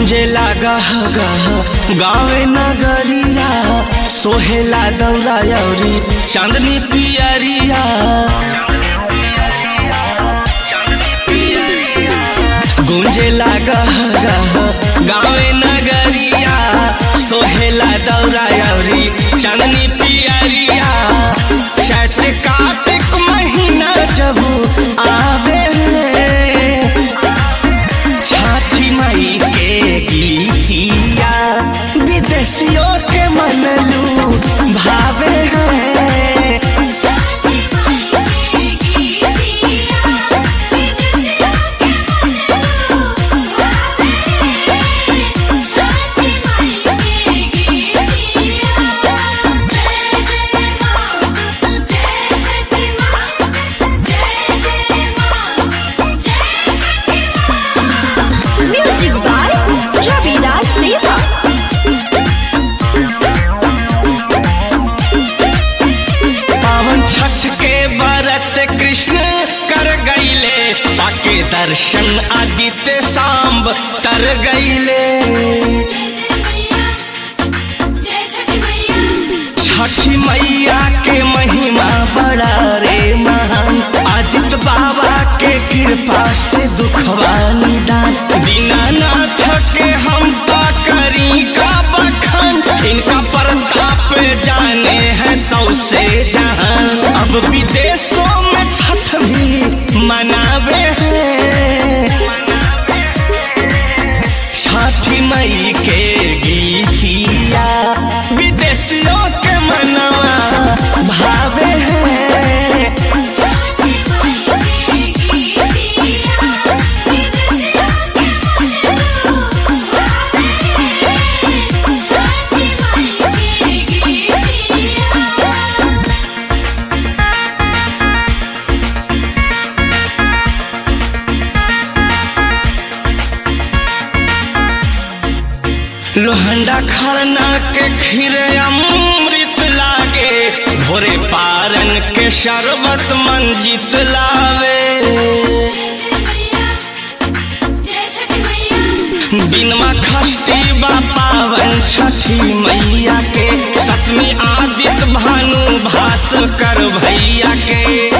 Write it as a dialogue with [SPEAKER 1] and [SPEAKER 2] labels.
[SPEAKER 1] गुंजे लागा गह गावे नगरिया सोहेला दौरा यौरी चांदनी पियरिया गुंजे लागा गह गावे नगरिया सोहेला दौरा यौरी चांदनी पियरिया चैत कार्तिक महीना जब आवे छठी मई के गीतिया विदेशियों के मनलू भावे हैं
[SPEAKER 2] छठी माई के गीतिया विदेशियों के मनलू भावे छठी माई के गीतिया जय जय मां जय छठी मां जय जय मां जय छठी मां
[SPEAKER 3] Music by Ravidas Deva.
[SPEAKER 1] पावन छठ के व्रत कृष्ण कर गईले पाके दर्शन आदित्य सांब तर गईले
[SPEAKER 2] जय जय मैया जय छठी मैया
[SPEAKER 1] छठी मैया के महिमा बड़ा रे महान आदित्य बाबा के कृपा से दुखवा निदान दीनानाथ के हम तो करी का बखान इनका प्रताप जाने हैं सौ से जहान अब विदेशों में छठ भी मनावे हैं छठी मई के गीतिया विदेशियों के मनवा भावे हैं
[SPEAKER 2] छठी माई के गीतिया विदेशियों के मनलू भावे छठी माई के गीतिया
[SPEAKER 1] लोहंडा खरना के खीर अमृत लागे भोरे पारन के शरबत मंजित लावे
[SPEAKER 2] जय जय मैया जय छठी मैया
[SPEAKER 1] दिनमा खष्टी बा पावन छठी मैया के सतमी आदित्य भानु भास्कर भैया के